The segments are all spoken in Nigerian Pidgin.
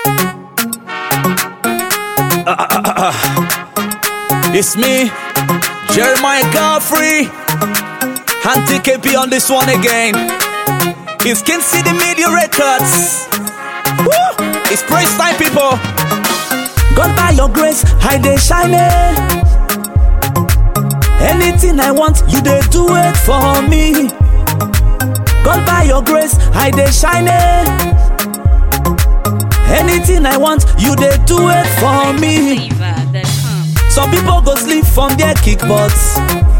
It's me, Jeremiah Godfrey. Auntie KP on this one again. It's King City Media Records. Woo! It's praise time, people. God by your grace, I dey shine. Anything I want, you dey do it for me. God by your grace, I dey shine. Anything I want, you dey do it for me. Flavor.com. Some people go sleep from their kick butts.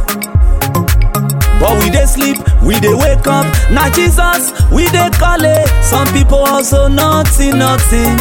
But we dey sleep, we dey wake up. Now Jesus, we dey call it. Some people also nothing, nothing.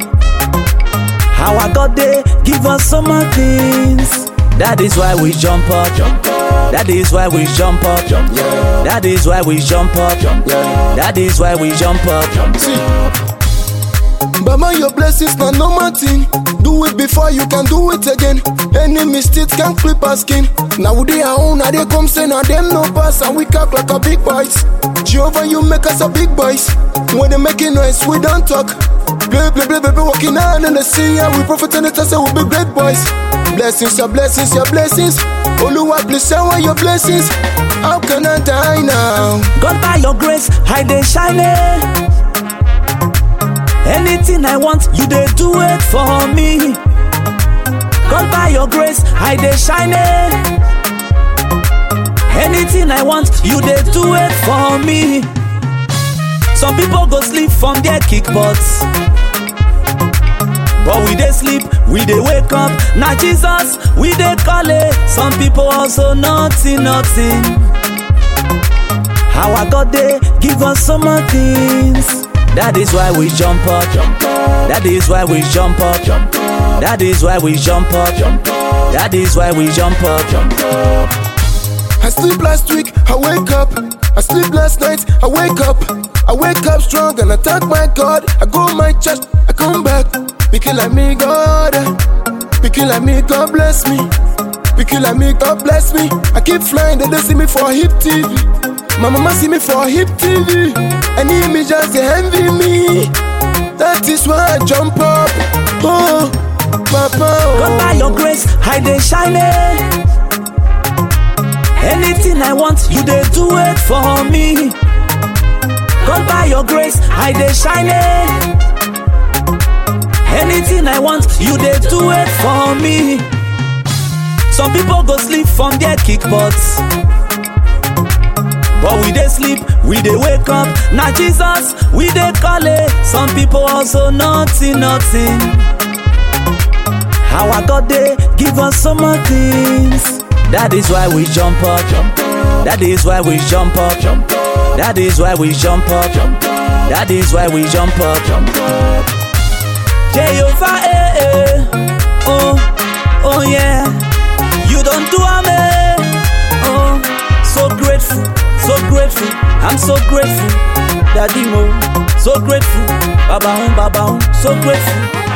Our God dey give us so much things. That is why we jump up. That is why we jump up. That is why we jump up. That is why we jump up. See, Bama, your blessings na normal thing. Do it before you can do it again. Any mistakes can clip our skin. Now they are own, now they come say now them no pass and we cock like a big boys. Jehovah, you make us a big boys. When they making noise, we don't talk. Play, play, play, play, play, walking on in the sea, and we prophet and the test, we be great boys. Blessings, your blessings, your blessings. Oluwa, please shower your blessings. How can I die now? God by your grace, I dey shine. Anything I want, you dey do it for me. God by your grace, I dey shine. Anything I want, you dey do it for me. Some people go sleep from their kick butts. But we dey sleep, we dey wake up. Now Jesus, we dey call it. Some people also nothing, nothing. Our God they give us so much things. That is why we jump up. That is why we jump up. That is why we jump up. That is why we jump up. I sleep last week, I wake up. I sleep last night, I wake up. I wake up strong and I thank my God. I go my church, I come back. Picky like me, God. Picky like me, God bless me. Picky like me, God bless me. I keep flying, they don't see me for hip TV. My mama see me for hip TV. And me just they envy me. That is why I jump up. Oh, Papa. God by your grace, I dey shine. Anything I want, you dey do it for me. God by your grace, I dey shine. Anything I want, you dey do it for me. Some people go sleep from their kick butts. But we dey sleep, we dey wake up. Now Jesus, we dey call it. Some people also nothing, nothing. Our God they give us so much things. That is why we jump up. That is why we jump up. That is why we jump up. That is why we jump up. Jehovah, eh, eh. Oh, oh yeah. You don't do amen. Oh, so grateful, so grateful. I'm so grateful. Daddy Mo, so grateful. Baba, hum, Baba, hum, so grateful.